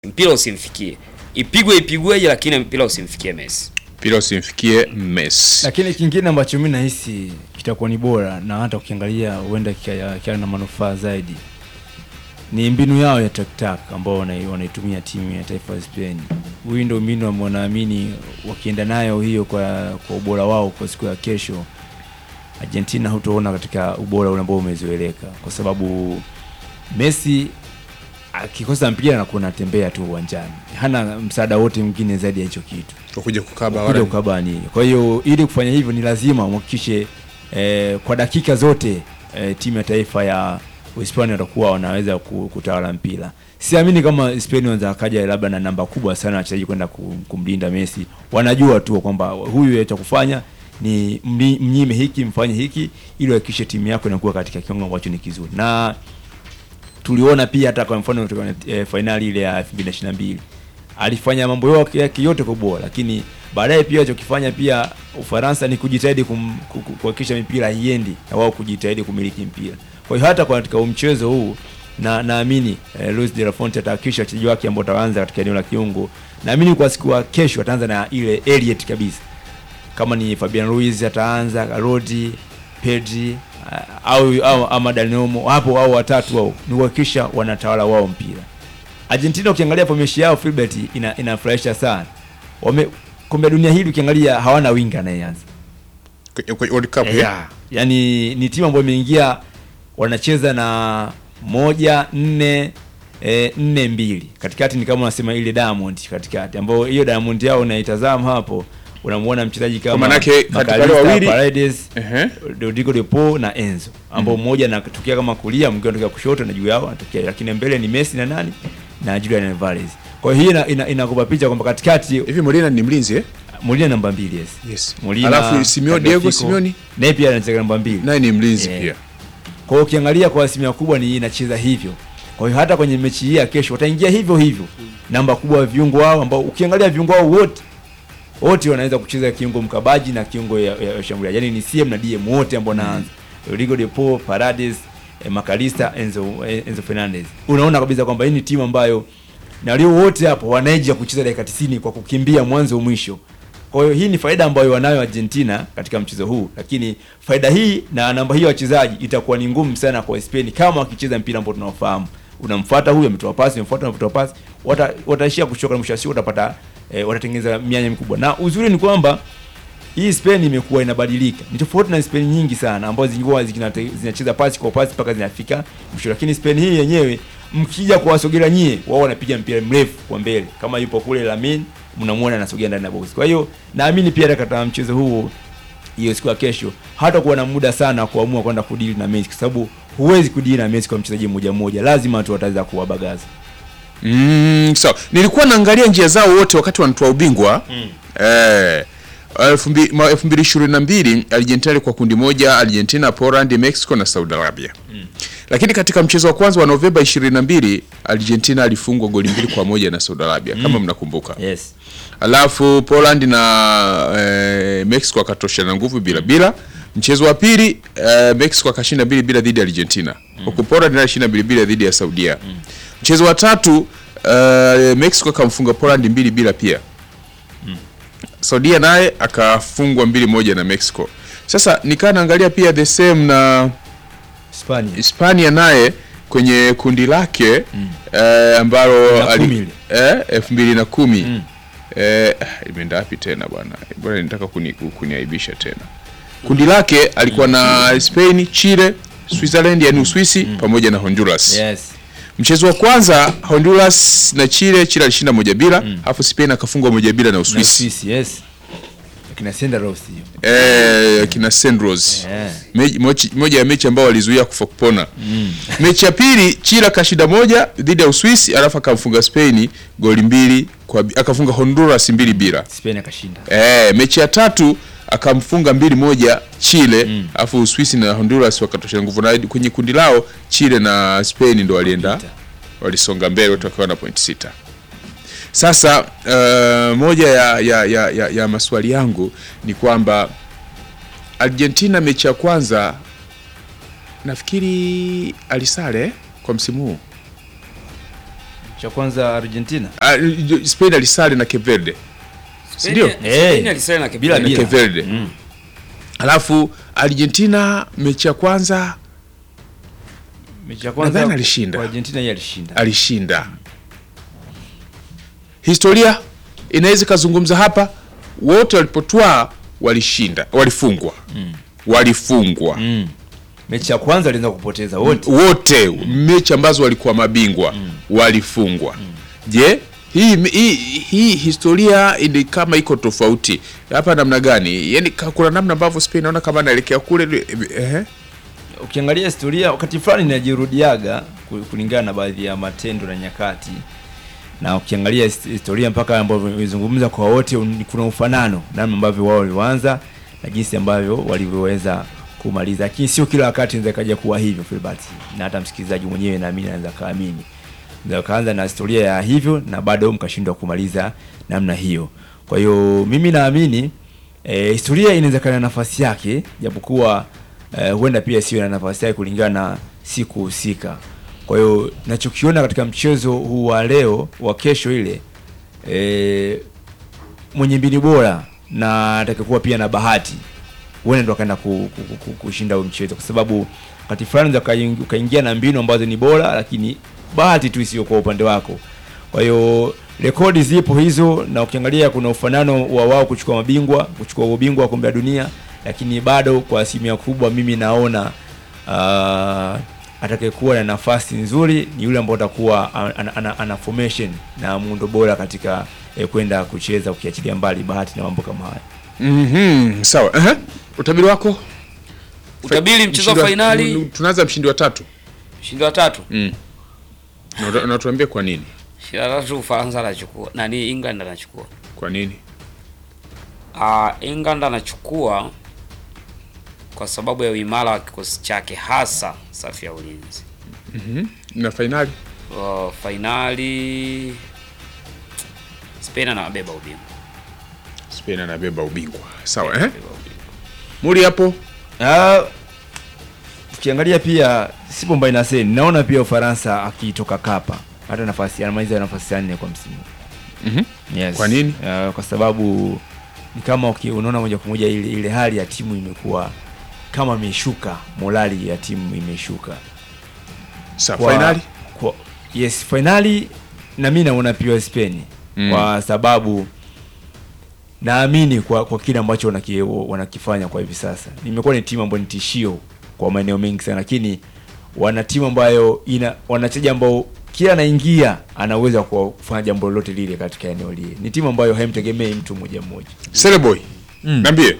mpira usimfikie, ipigwe ipigweje, lakini mpira usimfikie Messi. mpira usimfikie Messi. Lakini kingine ambacho mimi nahisi kitakuwa ni bora na hata ukiangalia huenda kika- kikawa na manufaa zaidi ni mbinu yao ya taktak ambao wanai- wanaitumia timu ya taifa ya Spain. Huyu ndio mbinu ambao naamini wakienda nayo hiyo kwa, kwa ubora wao kwa siku ya kesho, Argentina hutaona katika ubora ule ambao umezoeleka, kwa sababu Messi akikosa mpira anakuwa anatembea tu uwanjani, hana msaada wote mwingine zaidi ya hicho kitu Kuja kukaba kuja wala ukabani. Kwa hiyo ili kufanya hivyo ni lazima uhakikishe eh, kwa dakika zote eh, timu ya taifa ya Uhispania watakuwa wanaweza ku- kutawala mpira. Siamini kama Spain wanaweza akaja labda na namba kubwa sana wachezaji kwenda ku- kumlinda Messi. Wanajua tu kwamba huyu cha kufanya ni mli- mnyime hiki mfanye hiki ili uhakikishe timu yako inakuwa katika kiwango ambacho ni kizuri na tuliona pia hata kwa mfano kwenye e, fainali ile ya 2022 alifanya mambo yake yake yote kwa bora, lakini baadaye pia alichokifanya pia Ufaransa ni kujitahidi kum- ku- ku- kuhakikisha mipira haiendi na wao kujitahidi kumiliki mpira. Kwa hiyo hata kwa katika huu mchezo huu na naamini eh, Luis de la Fuente atahakikisha wachezaji wake ambao wataanza katika eneo la kiungo, naamini kwa siku ya kesho ataanza na ile Elliot kabisa kama ni Fabian Ruiz ataanza, Rodi, Pedri ah, au, au ama Dani Olmo hapo au watatu wao ni kuhakikisha wanatawala wao mpira. Argentina ukiangalia formation yao Filbert ina, inafurahisha sana. Wame kombe la dunia hili ukiangalia hawana winga anayeanza. kwenye kwenye World Cup. eh? Yeah. Yaani ni timu ambayo imeingia wanacheza na moja nne e, nne mbili katikati ni kama unasema ile Diamond katikati ambayo hiyo Diamond yao unaitazama hapo unamuona mchezaji kama manake katika wale Makalista, wawili- Paredes Ehe. Rodrigo de Paul na Enzo ambao mmoja anatokea kama kulia mwingine anatokea kushoto na juu yao anatokea lakini mbele ni Messi na nani na Julian Alvarez kwa hiyo hii ina- ina- inakupa picha kwamba katikati Hivi Molina ni mlinzi eh? Molina namba mbili yes Yes. Molina, Alafu Simeo Diego Tagliafico, Simeone naye pia anacheza namba mbili naye ni mlinzi Eh. pia. kwa hiyo ukiangalia kwa asilimia kubwa ni inacheza hivyo. Kwa hiyo hata kwenye mechi hii ya kesho wataingia hivyo hivyo, namba kubwa ya viungo wao ambao ukiangalia viungo wao wote wote wanaweza kucheza kiungo mkabaji na kiungo ya, ya, ya shambuliaji, yaani ni CM na DM wote ambao wanaanza Rodrigo de Paul, Paredes, eh, Makalista, Enzo, eh, Enzo Fernandez. Unaona kabisa kwamba hii ni timu ambayo na walio wote hapo wanaeja kucheza dakika 90 kwa kukimbia mwanzo mwisho. Kwa hiyo hii ni faida ambayo wanayo Argentina katika mchezo huu, lakini faida hii na namba hiyo ya wachezaji itakuwa ni ngumu sana kwa Spain kama wakicheza mpira ambao tunaofahamu. Unamfuata huyu ametoa pasi, unamfuata ametoa pasi, wata, wataishia kuchoka na mwisho wa siku utapata eh, watatengeneza mianya mikubwa. Na uzuri ni kwamba hii Spain imekuwa inabadilika. Ni tofauti na Spain nyingi sana ambazo zilikuwa zikinate- zinacheza pasi kwa pasi mpaka zinafika mwisho, lakini Spain hii yenyewe mkija kuwasogea nyie, wao wanapiga mpira mrefu kwa mbele. Kama yupo kule Lamine, mnamuona anasogea ndani ya box. Kwa hiyo naamini pia katika mchezo huu hiyo siku ya kesho hata kuwa na muda sana wa kuamua kwenda kudili na Messi, kwa sababu huwezi kudili na Messi kwa mchezaji mmoja mmoja, lazima tu wataweza kuwabagaza. Mm, sawa. Nilikuwa naangalia njia zao wote wakati wanatoa ubingwa. Eh, elfu mbi- ma- elfu mbili ishirini na mbili Argentina ilikuwa kundi moja, Argentina, Poland, Mexico na Saudi Arabia. Lakini katika mchezo wa kwanza wa Novemba 22 Argentina alifungwa goli mbili kwa moja na Saudi Arabia kama mnakumbuka. Yes. Alafu Poland na eh, Mexico akatoshana nguvu bila bila. Mchezo wa pili eh, Mexico akashinda mbili bila dhidi ya Argentina. Huku Poland naye alishinda mbili bila dhidi ya Saudia. Mchezo wa tatu eh, Mexico akamfunga Poland mbili bila pia. Saudia naye akafungwa mbili moja na Mexico. Sasa nikaa naangalia pia the same na Hispania. Hispania naye kwenye kundi lake eh, ambalo Na ali- kumi ile. eh, elfu mbili na kumi eh, imeenda wapi tena bwana bwana nitaka kuni, kuniaibisha tena kundi lake alikuwa na Spain Chile Switzerland yani Uswisi pamoja na Honduras Yes. mchezo wa kwanza Honduras na Chile Chile alishinda moja bila alafu Spain akafungwa moja bila na Na Uswisi Uswisi, yes. Kina Senderos hiyo. eh, kina Sandros Yeah. Me- mochi- moja ya mechi ambao walizuia kufa kupona mechi ya pili Chile akashinda moja dhidi ya Uswisi alafu akamfunga Spain goli mbili kwa bi- akafunga Honduras mbili bila Spain akashinda. eh, mechi ya tatu akamfunga mbili moja Chile alafu Uswisi na Honduras wakatosha nguvu na kwenye kundi lao Chile na Spain ndo walienda Pita. walisonga mbele wote wakiwa na point sita sasa uh, moja ya, ya, ya, ya, ya maswali yangu ni kwamba Argentina mechi ya kwanza nafikiri alisare kwa msimu huu cha kwanza Argentina Ah, Spain alisali na Cape Verde Spain- Ndio. Spain Eh. alisali na Cape Bila- Verde. na Cape Verde Mm. alafu Argentina mechi ya kwanza mechi ya kwanza Nadhani alishinda. kwa Argentina yeye alishinda alishinda. Historia inaweza ikazungumza hapa, wote walipotwaa walishinda, walifungwa walifungwa mm. mechi ya kwanza alianza kupoteza wote wote, mechi ambazo walikuwa mabingwa walifungwa. Je, hii, hii, hii historia ni kama iko tofauti hapa namna gani? Yani kuna namna ambavyo Spain naona kama anaelekea kule eh? ukiangalia historia wakati fulani inajirudiaga ku- kulingana na baadhi ya matendo na nyakati na ukiangalia his- historia mpaka ambavyo imezungumza kwa wote un- kuna ufanano namna ambavyo wao walivyoanza na jinsi ambavyo walivyoweza kumaliza lakini sio kila wakati inaweza kaja kuwa hivyo Filbert na hata msikilizaji mwenyewe naamini anaweza kaamini Mnaweza kaanza na historia ya hivyo na bado mkashindwa kumaliza namna hiyo kwa hiyo mimi naamini e, historia inaweza kana nafasi yake japokuwa eh, huenda pia siwe na nafasi yake kulingana na siku husika. Kwa hiyo nachokiona katika mchezo huu wa leo wa kesho ile eh, mwenye mbinu bora na atakayekuwa pia na bahati huenda ndo akaenda ku, ku, ku, ku, kushinda huu mchezo, kwa sababu wakati fulani unaweza ukaing- ukaingia na mbinu ambazo ni bora, lakini bahati tu isiyo kwa upande wako. Kwa hiyo rekodi zipo hizo, na ukiangalia kuna ufanano wa wao kuchukua mabingwa, kuchukua ubingwa wa kombe la dunia, lakini bado kwa asilimia kubwa mimi naona uh, atakayekuwa na nafasi nzuri ni yule ambao atakuwa ana, ana, ana, ana formation na muundo bora katika eh, kwenda kucheza, ukiachilia mbali bahati na mambo kama haya. Mhm, sawa. Ehe. Utabiri wako? Utabiri mchezo wa Mshindi fainali, Tunaanza mshindi wa tatu. mshindi wa tatu. Mm. Na uta- na tuambie kwa nini? Mshindi wa tatu Ufaransa anachukua. Nani England anachukua. Kwa nini? Ah, England anachukua kwa sababu ya uimara wa kikosi chake hasa safu ya ulinzi. Na fainali? Uh, fainali Spain anabeba ubingwa. Spain anabeba ubingwa. Sawa, eh? Muri hapo? Ah, ukiangalia pia sipo mbali na seni, naona pia Ufaransa akitoka kapa hata nafasi anamaliza nafasi ya nne kwa msimu. Mhm. Yes. Kwa nini? Ah, kwa sababu ni kama uki, unaona moja kwa moja ile, ile hali ya timu imekuwa kama imeshuka, morali ya timu imeshuka. Sawa, Kwa- fainali? Kwa, yes, fainali na mimi naona pia Spain Mm. kwa sababu naamini kwa, kwa kile ambacho wanaki, wanakifanya kwa hivi sasa. Nimekuwa ni timu ambayo ni tishio kwa maeneo mengi sana, lakini wana timu ambayo ina wanachezaji ambao kila anaingia ana uwezo wa kufanya jambo lolote lile katika eneo lile. Ni timu ambayo haimtegemei mtu mmoja mmoja. Celeboy. Mm. Niambie.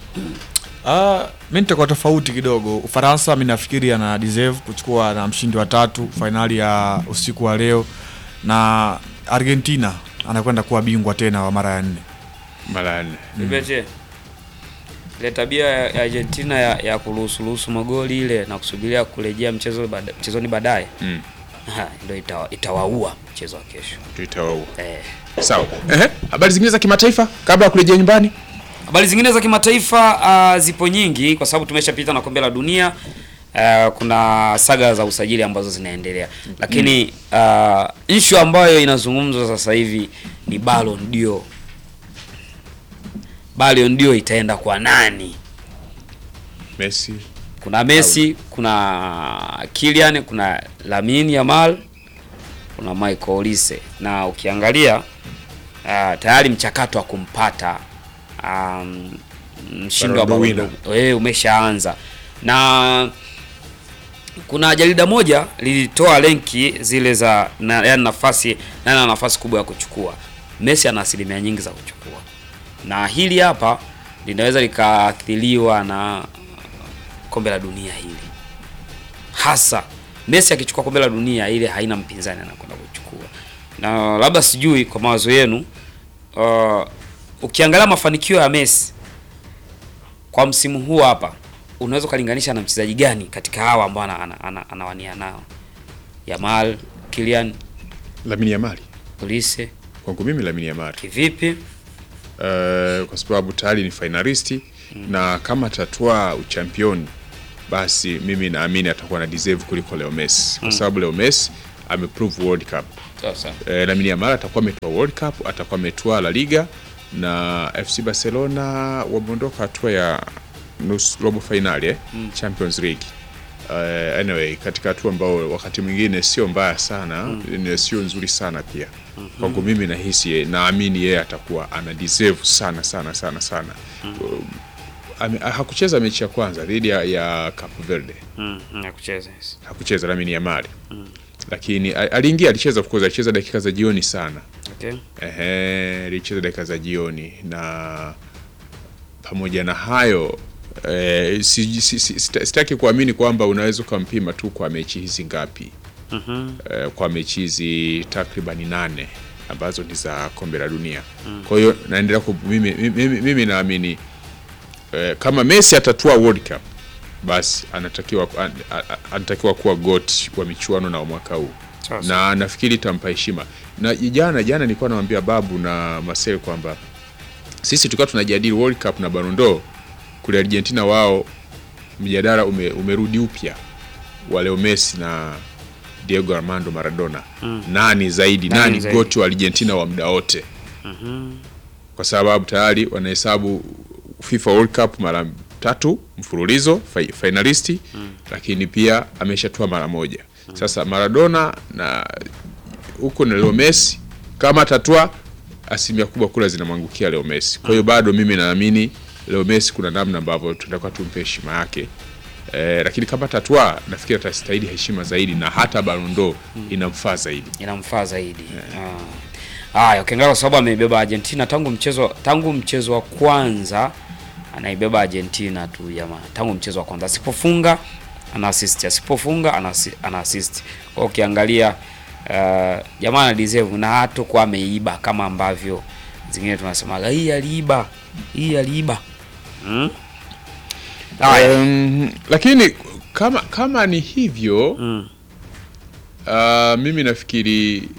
Ah, mi nitakuwa tofauti kidogo. Ufaransa mi nafikiri ana deserve kuchukua na mshindi wa tatu fainali ya usiku wa leo, na Argentina anakwenda kuwa bingwa tena wa mara ya nne. Mara ya nne. Nibeche. Ile tabia ya Argentina ya, ya kuruhusu ruhusu magoli ile na kusubiria kurejea mchezo bada, mchezoni baadaye Mm. Ha, ndio itawa, itawaua mchezo wa kesho. Tutawaua. Eh. Sawa. Ehe. Habari zingine za kimataifa kabla ya kurejea nyumbani? Habari zingine za kimataifa uh, zipo nyingi kwa sababu tumeshapita na kombe la dunia. Uh, kuna saga za usajili ambazo zinaendelea, lakini uh, issue ambayo inazungumzwa sasa hivi ni Ballon d'Or. Ballon d'Or itaenda kwa nani? Messi. Kuna Messi, kuna Kylian, kuna Lamine Yamal, kuna Michael Olise na ukiangalia uh, tayari mchakato wa kumpata um, mshindi wa Ballon d'Or Ballon d'Or eh, umeshaanza na kuna jarida moja lilitoa lenki zile za na, yani nafasi nani ana nafasi kubwa ya kuchukua. Messi ana asilimia nyingi za kuchukua, na hili hapa linaweza likaathiriwa na kombe la dunia hili, hasa Messi akichukua kombe la dunia ile haina mpinzani anakwenda kuchukua, na labda sijui kwa mawazo yenu, uh, ukiangalia mafanikio ya Messi kwa msimu huu hapa unaweza ukalinganisha na mchezaji gani katika hawa ambao ana- ana- ana- anawania nao? Yamal, Kylian, Lamine Yamal. Olise, Kwangu mimi Lamine Yamal. kivipi? Uh, kwa sababu tayari ni finalisti na kama atatwaa uchampioni basi mimi naamini atakuwa na deserve kuliko Leo Messi kwa sababu Leo Messi ameprove World Cup. Sasa. E, Lamine Yamal atakuwa ametoa World Cup, atakuwa ametoa La Liga na FC Barcelona wameondoka hatua ya nusu robo finali eh? Champions League. Uh, anyway, katika hatua ambao wakati mwingine sio mbaya sana mm. sio nzuri sana pia kwangu mimi nahisi ye- naamini yeye atakuwa ana deserve sana sana sana sana Um, ame, hakucheza mechi ya kwanza dhidi ya, ya Cape Verde Mm, na kucheza. yes. hakucheza Lamine Yamal lakini a- aliingia alicheza of course alicheza dakika za jioni sana Okay. Ehe, alicheza dakika za jioni na pamoja na hayo eh, si, si, si, sita- sitaki kuamini kwamba unaweza ukampima tu kwa mechi hizi ngapi Mhm. eh, kwa mechi hizi takribani nane ambazo ni za kombe la dunia kwa hiyo naendelea ku, mimi, mimi, mimi naamini eh, kama Messi atatua World Cup basi anatakiwa an, a- a- anatakiwa kuwa goat wa michuano na wa mwaka huu Sasa. na nafikiri itampa heshima na jana jana nilikuwa namwambia babu na Marcel kwamba sisi tukiwa tunajadili World Cup na Ballon d'Or kule Argentina wao mjadala ume, umerudi upya wa Leo Messi na Diego Armando Maradona nani zaidi Nani nani, zaidi? goti wa Argentina wa muda wote kwa sababu tayari wanahesabu FIFA World Cup mara tatu mfululizo fi- finalisti lakini pia ameshatua mara moja sasa Maradona na huko na Leo Messi kama atatua asilimia kubwa kula zinamwangukia Leo Messi kwa hiyo bado mimi naamini Leo Messi kuna namna ambavyo tutakuwa tumpe heshima yake eh, lakini kama tatua nafikiri atastahili heshima zaidi na hata Ballon d'Or inamfaa zaidi inamfaa zaidi. Ah. Haya, ukiangalia kwa sababu ameibeba Argentina tangu mchezo tangu mchezo wa kwanza anaibeba Argentina tu jamaa. Tangu mchezo wa kwanza asipofunga ana assist, asipofunga ana assi- ana assist. Kwa hiyo ukiangalia uh, jamaa ana deserve na hata kwa ameiba kama ambavyo zingine tunasemaga hii aliiba, hii aliiba. Mm? Haya. Um, lakini kama kama ni hivyo Mm. uh, mimi nafikiri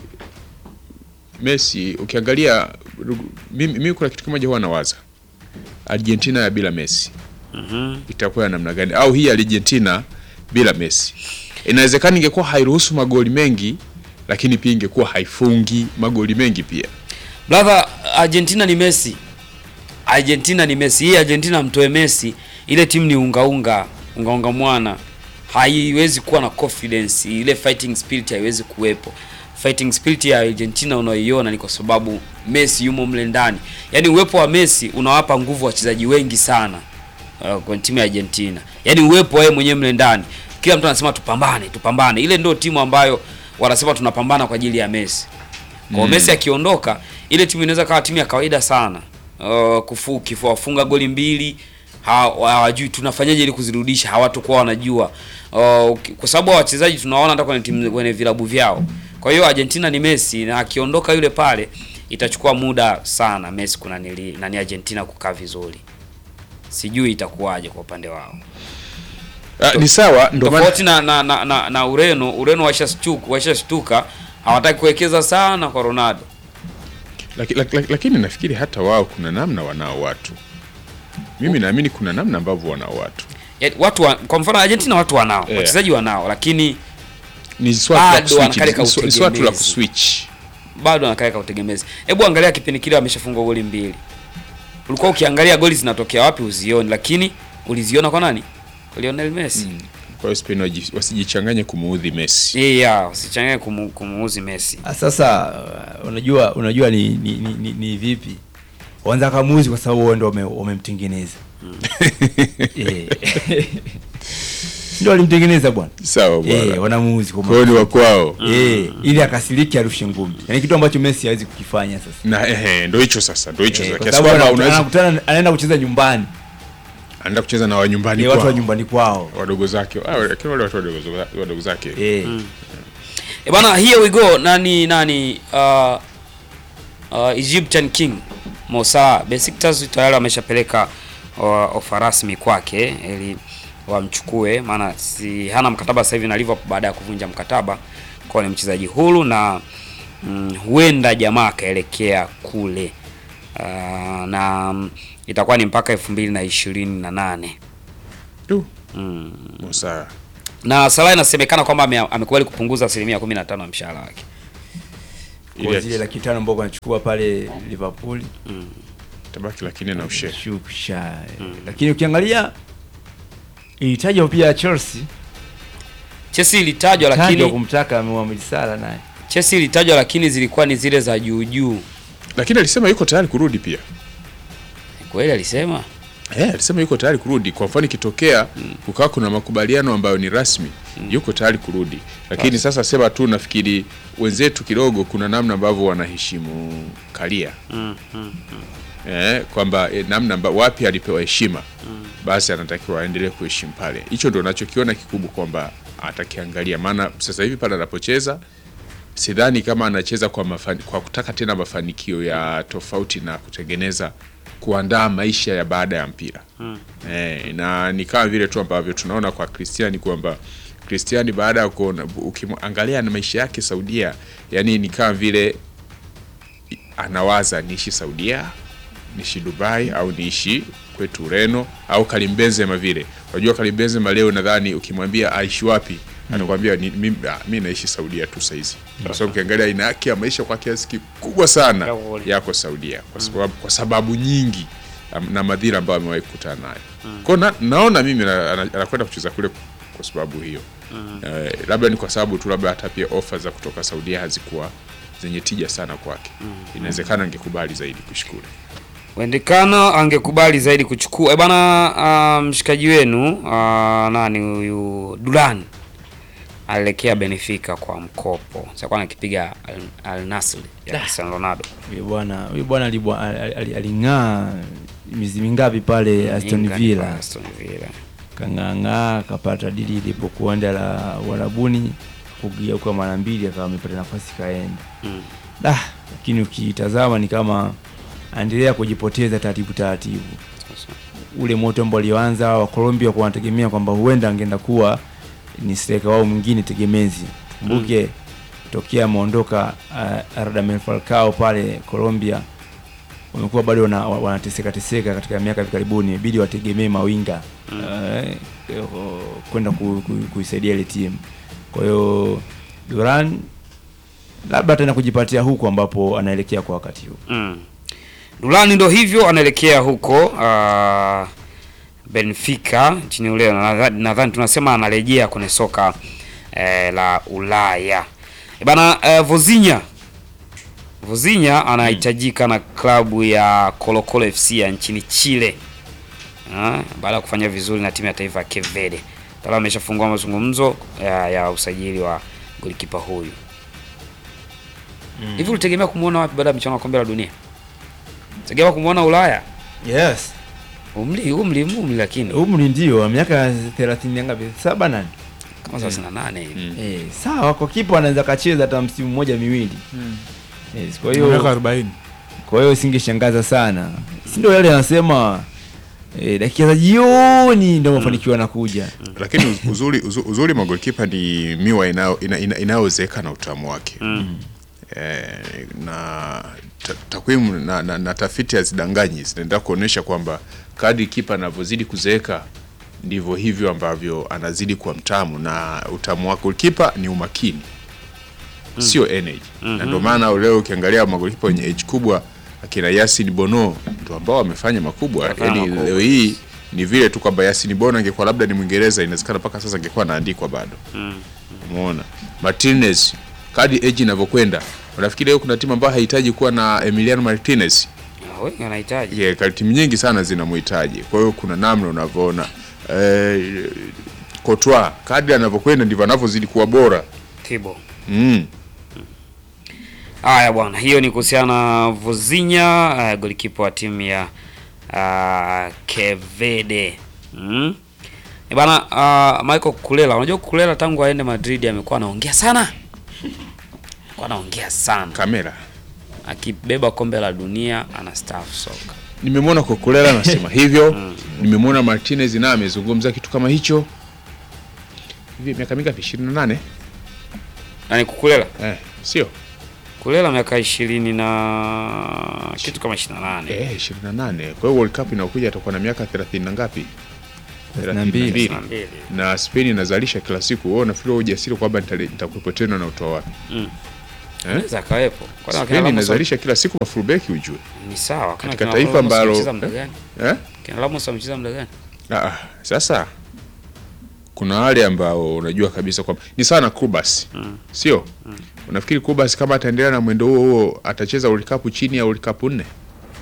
Messi ukiangalia mimi, mimi kuna kitu kimoja huwa nawaza Argentina ya bila Messi Mhm. itakuwa ya namna gani au hii Argentina bila Messi inawezekana ingekuwa hairuhusu magoli mengi lakini pia ingekuwa haifungi magoli mengi pia Brother, Argentina ni Messi. Argentina ni Messi. Hii Argentina mtoe Messi, ile timu ni unga unga, unga unga mwana. Haiwezi kuwa na confidence, ile fighting spirit haiwezi kuwepo. Fighting spirit ya Argentina unaoiona ni kwa sababu Messi yumo mle ndani. Yaani uwepo wa Messi unawapa nguvu wachezaji wengi sana uh, kwenye timu ya Argentina. Yaani uwepo wa yeye mwenyewe mle ndani. Kila mtu anasema tupambane, tupambane. Ile ndio timu ambayo wanasema tunapambana kwa ajili ya Messi. Kwa Mm. Messi akiondoka, ile timu inaweza kawa timu ya kawaida sana. Uh, kufu kifuafunga goli mbili hawa- hawajui tunafanyaje ili kuzirudisha, hawatakuwa wanajua. Uh, uki- kwa sababu hao wachezaji tunaona hata kwenye timu kwenye vilabu vyao. Kwa hiyo Argentina ni Messi na akiondoka yule pale itachukua muda sana Messi kuna nili, nani Argentina kukaa vizuri. Sijui itakuwaje kwa upande wao. Ah, ni sawa ndio maana Tofauti na, na, na, na, na Ureno, Ureno washashtuka, washashtuka hawataki kuwekeza sana kwa Ronaldo. Laki, laki, laki, lakini nafikiri hata wao kuna namna wanao watu mimi naamini kuna namna ambavyo wanao watu Ya, watu wa, kwa mfano Argentina watu wanao Yeah. wachezaji wanao, lakini ni swala la Bado kuswitch, wanakaleka ni swa- ni swala tu la utegemezi. kuswitch bado anakaleka utegemezi. Hebu angalia kipindi kile wameshafungwa goli mbili, ulikuwa ukiangalia goli zinatokea wapi uzioni, lakini uliziona kwa nani? Kwa Lionel Messi. kwa hiyo Spain waji- wasijichanganye kumuudhi Messi Yeah, usichanganye kumu, kumuuzi Messi. Ah, Sasa uh, unajua unajua ni, ni, ni, ni, ni vipi wanza kamuzi kwa sababu wao ndio wame- wamemtengeneza Eh. ndio walimtengeneza bwana sawa eh, bwana wanamuuzi kwa kwa hiyo ni wa kwao eh, ili akasiriki arushe ngumi yani kitu ambacho Messi hawezi kukifanya sasa na ehe ndo hicho sasa ndo hicho eh, sasa kwa kiasi sababu kwamba ana- unaweza anakutana anaenda kucheza nyumbani anaenda kucheza na wanyumbani ni watu wa kwao nyumbani kwao wadogo zake ah, lakini wale watu wadogo wadogo zake eh. E bana, here we go. Nani nani uh, uh, Egyptian King Mo Salah Besiktas tayari ameshapeleka uh, ofa rasmi kwake ili wamchukue, maana si hana mkataba sasa hivi na Liverpool baada ya kuvunja mkataba, kwa ni mchezaji huru na mm, huenda jamaa akaelekea kule uh, na mm, itakuwa ni mpaka elfu mbili na ishirini na nane tu mm. Musa na Salah inasemekana kwamba ame- amekubali kupunguza asilimia 15 ya mshahara wake. kwa Ile- zile laki tano ambao wanachukua pale Liverpool tabaki laki nne na ushe shusha lakini ukiangalia ilitajwa pia Chelsea Chelsea ilitajwa tajwa lakini kumtaka Mohamed Salah naye Chelsea ilitajwa lakini zilikuwa ni zile za juu juu. lakini alisema yuko tayari kurudi pia Kweli alisema? Eh, alisema yuko tayari kurudi. Kwa mfano ikitokea kukawa kuna makubaliano ambayo ni rasmi, yuko tayari kurudi. Lakini sasa sema tu, nafikiri wenzetu kidogo kuna namna ambavyo wanaheshimu Karia eh, kwamba eh, namna amba, wapi alipewa heshima basi anatakiwa aendelee kuheshimu pale. Hicho ndo nachokiona kikubwa kwamba atakiangalia, maana sasa hivi pale anapocheza sidhani kama anacheza kwa, mafani, kwa kutaka tena mafanikio ya tofauti na kutengeneza kuandaa maisha ya baada ya mpira eh, na ni kama vile tu ambavyo tunaona kwa Cristiano kwamba Cristiano baada ya kuona ukimwangalia na maisha yake Saudia, yani ni kama vile anawaza niishi Saudia, niishi Dubai au niishi kwetu Ureno au Karim Benzema vile. Unajua Karim Benzema leo nadhani ukimwambia aishi wapi anakuambia ni- mimi ah, mimi naishi Saudia tu saizi. Kwa sababu ukiangalia aina yake ya maisha kwa kiasi kikubwa sana yako Saudia kwa sababu, kwa sababu nyingi am- na madhira ambayo amewahi kukutana nayo. Kwa hiyo na, naona mimi na- ana- anakwenda kucheza kule kwa sababu hiyo. Eh, labda ni kwa sababu tu labda hata pia ofa za kutoka Saudia hazikuwa zenye tija sana kwake. Inawezekana angekubali zaidi kuishi kule. Wendekana angekubali zaidi kuchukua. E bana, ah, mshikaji wenu ah, nani huyu Dulan alielekea Benfica kwa mkopo. Sasa anakipiga Al, Al Nassr ya Cristiano Ronaldo. huyu bwana huyu bwana alibwa- ali- ali- aling'aa miezi mingapi pale Aston England Villa kwa Aston Villa. kang'ang'aa akapata dili ilipokuenda la Uarabuni kugeuka mara mbili akawa amepata nafasi kaenda Mm. da lakini ukitazama ni kama aendelea kujipoteza taratibu taratibu Sasa. ule moto ambao alioanza wa Colombia kwa wanategemea kwamba huenda angeenda kuwa ni striker wao mwingine tegemezi kumbuke tokea ameondoka uh, Radamel Falcao pale Colombia wamekuwa bado wana- wa- wanateseka teseka katika miaka hivi karibuni ibidi wategemee mawinga eh, eh, kwenda ku, ku, kuisaidia ile timu kwa hiyo Duran labda tena kujipatia huku ambapo anaelekea kwa wakati huu Mm. Dulani ndo hivyo anaelekea huko ah, Benfica nchini Ureno. Nadhani nadhani tunasema anarejea kwenye soka eh, la Ulaya. E bana eh, Vozinha Vozinha anahitajika na klabu ya Colo Colo FC ya nchini Chile. Ah, baada ya kufanya vizuri na timu ya taifa ya Cape Verde. Tayari ameshafungua mazungumzo ya, ya usajili wa golikipa huyu. Hivi ulitegemea kumuona wapi baada ya michuano ya kombe la dunia? Tegemea kumuona Ulaya? yes Umri umri umri lakini umri ndio wa miaka 30 ngapi saba nane kama 38 hivi. Eh, sawa kwa kipa anaweza kacheza hata msimu mmoja miwili yes, kwa hiyo miaka 40 kwa hiyo singeshangaza sana si ndio yale anasema eh, dakika za jioni ndio mafanikio yanakuja lakini uz- uzuri, uzuri, uzuri magolikipa ni miwa inayo- ina- ina- inayozeeka na utamu wake eh, na ta- takwimu na, na, na tafiti hazidanganyi zinaendelea kuonyesha kwamba kadri kipa anavyozidi kuzeeka ndivyo hivyo ambavyo anazidi kuwa mtamu na utamu wake kipa ni umakini sio energy na ndio maana leo ukiangalia magolikipa wenye age kubwa akina Yasin Bono ndio ambao wamefanya makubwa Wamefanya yani makubwa. leo hii ni vile tu kwamba Yasin Bono angekuwa labda ni Mwingereza inawezekana mpaka sasa angekuwa anaandikwa bado umeona Martinez kadi age inavyokwenda unafikiri leo kuna timu ambayo haihitaji kuwa na Emiliano Martinez Ah, Wengi wanahitaji. yeah, kali timu nyingi sana zinamhitaji kwa hiyo kuna namna unavyoona eh, Courtois kadri anavyokwenda ndivyo anavyozidi kuwa bora Tibo. mm. Haya bwana, hiyo ni kuhusiana na Vozinha, uh, golikipa wa timu ya uh, Kevede. Mm. E bana, uh, Michael Kulela, unajua Kulela tangu aende Madrid amekuwa anaongea sana. Amekuwa anaongea sana. kamera Akibeba kombe la dunia anastaafu soka. nimemwona Kokolela anasema hivyo nimemwona Martinez naye amezungumza kitu kama hicho hivi miaka mingapi 28 Nani Kukulela? eh, sio Kulela miaka ishirini na kitu kama 28. eh, 28 kwa hiyo World Cup inayokuja atakuwa na miaka 30 na ngapi mbili. 32 mbili. na Spain inazalisha kila siku. Wewe unafikiri wewe ujasiri kwamba nitale- nitakuwepo tena na utoa wapi? Eh? Anaweza akawepo. Kwani wakina Spain Ramos inazalisha kila siku mafullback ujue. ni sawa. Kama Katika kina taifa Ramos ambalo- wamecheza muda gani? Eh? Kina Ramos wamecheza muda gani? Ah, ah, sasa kuna wale ambao unajua kabisa kwamba ni sawa na Kubas sio? Unafikiri Kubas kama ataendelea na mwendo huo huo atacheza World Cup chini ya World Cup nne?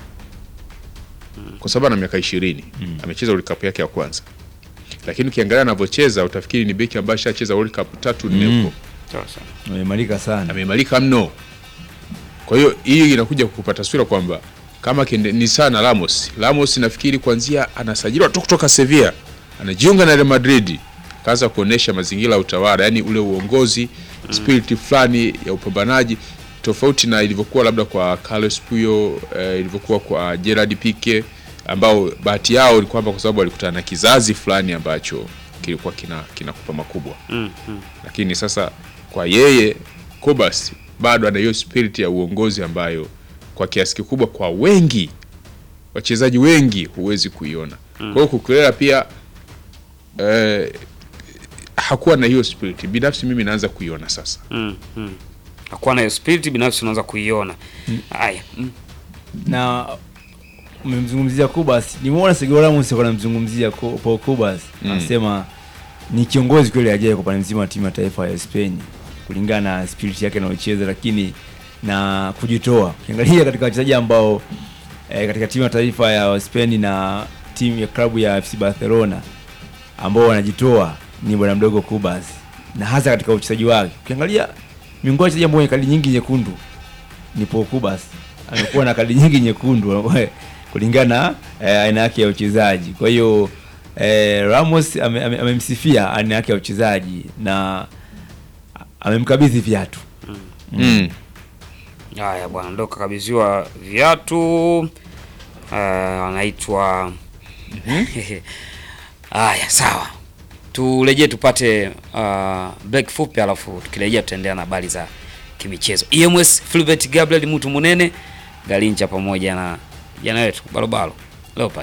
Kwa sababu ana miaka ishirini amecheza World Cup yake ya kwanza, lakini ukiangalia anavyocheza utafikiri ni beki ambaye ashacheza World Cup tatu nne huko Sasa. Ameimarika sana. ameimarika mno. Kwa hiyo hii inakuja kukupa taswira kwamba kama kende, ni sana Ramos. Ramos nafikiri kuanzia anasajiliwa tu kutoka Sevilla, anajiunga na Real Madrid, kaanza kuonesha mazingira ya utawala, yani ule uongozi spirit fulani ya upambanaji tofauti na ilivyokuwa labda kwa Carlos Puyol eh, ilivyokuwa kwa Gerard Pique ambao bahati yao ni kwamba kwa sababu walikutana na kizazi fulani ambacho kilikuwa kina kinakupa makubwa Mm, mm. lakini sasa kwa yeye Kobas bado ana hiyo spirit ya uongozi ambayo kwa kiasi kikubwa kwa wengi wachezaji wengi huwezi kuiona. Kwa hiyo Kukulela pia eh, hakuwa na hiyo spirit. Binafsi mimi naanza kuiona sasa. Mm, mm. Hakuwa na hiyo spirit binafsi unaanza kuiona. Haya. Mm. na umemzungumzia Kubas, nimeona Sergio Ramos alikuwa anamzungumzia Ku- Paul Kubas, anasema ni kiongozi kweli ajaye kwa upande mzima wa timu ya taifa ya Spain kulingana na spirit yake anayocheza, lakini na kujitoa. Ukiangalia katika wachezaji ambao eh, katika timu ya taifa ya Spain na timu ya klabu ya FC Barcelona ambao wanajitoa ni bwana mdogo Kubas, na hasa katika uchezaji wake. Ukiangalia miongoni mwa wachezaji ambao wenye kadi nyingi nyekundu ni Paul Kubas amekuwa na kadi nyingi nyekundu kulingana na eh, aina yake ya uchezaji. Kwa hiyo eh, Ramos ame- ame- amemsifia aina yake ya uchezaji na amemkabidhi viatu. Mm. Haya bwana, ndo kakabidhiwa viatu uh, anaitwa haya. Sawa, turejee tupate uh, break fupi, alafu tukirejea tutaendelea na habari za kimichezo. EMS Philbert Gabriel mtu munene Galincha pamoja na jana wetu Barobaro Leopard.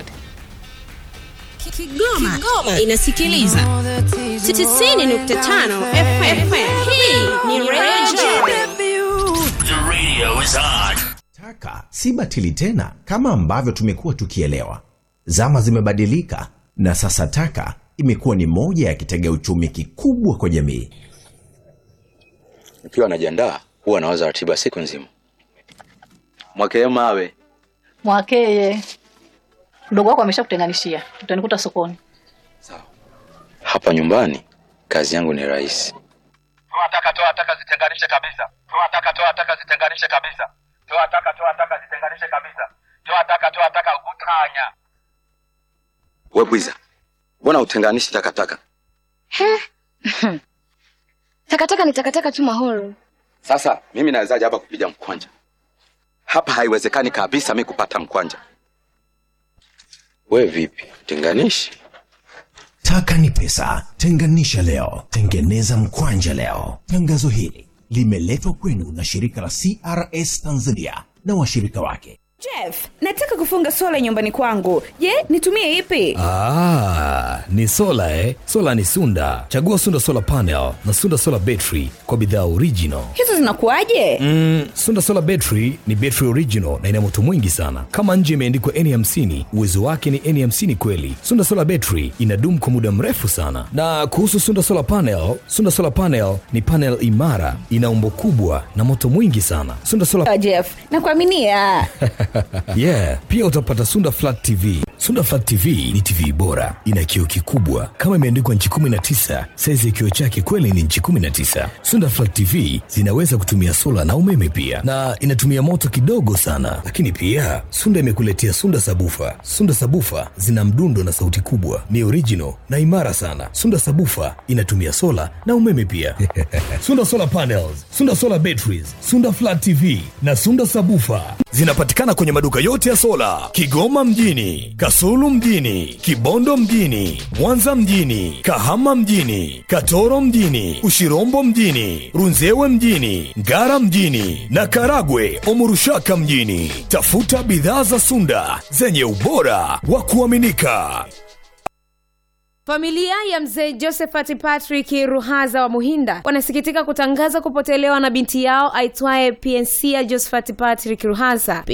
Kigoma, Kigoma inasikiliza 90.5 FM. Hii ni Radio The radio is on. Taka si batili tena kama ambavyo tumekuwa tukielewa. Zama zimebadilika na sasa taka imekuwa ni moja ya kitega uchumi kikubwa kwa jamii. Nikiwa najiandaa huwa nawaza ratiba siku nzima. Mwakee mawe Mwakeye, mdogo wako ameshakutenganishia, utanikuta sokoni. hapa nyumbani, kazi yangu ni rahisi. toa taka toa taka zitenganishe kabisa toa taka toa taka zitenganishe kabisa toa taka toa taka zitenganishe kabisa toa taka toa taka utanya We bwiza, mbona utenganishi takataka? Takataka ni takataka tu mahoro. Sasa mimi nawezaje hapa kupiga mkwanja? Hapa haiwezekani kabisa mi kupata mkwanja. We vipi, tenganishi? Taka ni pesa, tenganisha leo, tengeneza mkwanja leo. Tangazo hili limeletwa kwenu na shirika la CRS Tanzania na washirika wake. Jeff, nataka kufunga sola nyumbani kwangu. Je, nitumie ipi? Ah, ni sola eh? Sola ni Sunda. Chagua Sunda Solar Panel na Sunda Solar Battery kwa bidhaa original. Hizo zinakuwaje? Mm, Sunda Solar Battery ni battery original na ina moto mwingi sana. Kama nje imeandikwa N50, uwezo wake ni N50 kweli. Sunda Solar Battery inadumu kwa muda mrefu sana. Na kuhusu Sunda Solar Panel, Sunda Solar Panel ni panel imara, ina umbo kubwa na moto mwingi sana. Sunda Solar Ah, Jeff, nakuaminia. yeah pia utapata sunda flat tv sunda flat tv ni tv bora ina kioo kikubwa kama imeandikwa nchi 19 saizi ya kioo chake kweli ni nchi 19 sunda flat tv zinaweza kutumia sola na umeme pia na inatumia moto kidogo sana lakini pia sunda imekuletea sunda sabufa sunda sabufa zina mdundo na sauti kubwa ni original na imara sana sunda sabufa inatumia sola na umeme pia sunda solar panels sunda solar batteries sunda flat tv na sunda sabufa zinapatikana kwenye maduka yote ya sola kigoma mjini kasulu mjini kibondo mjini mwanza mjini kahama mjini katoro mjini ushirombo mjini runzewe mjini ngara mjini na karagwe omurushaka mjini tafuta bidhaa za sunda zenye ubora wa kuaminika Familia ya mzee Josephat Patrick Ruhaza wa Muhinda wanasikitika kutangaza kupotelewa na binti yao aitwaye Pensia Josephat Patrick Ruhaza.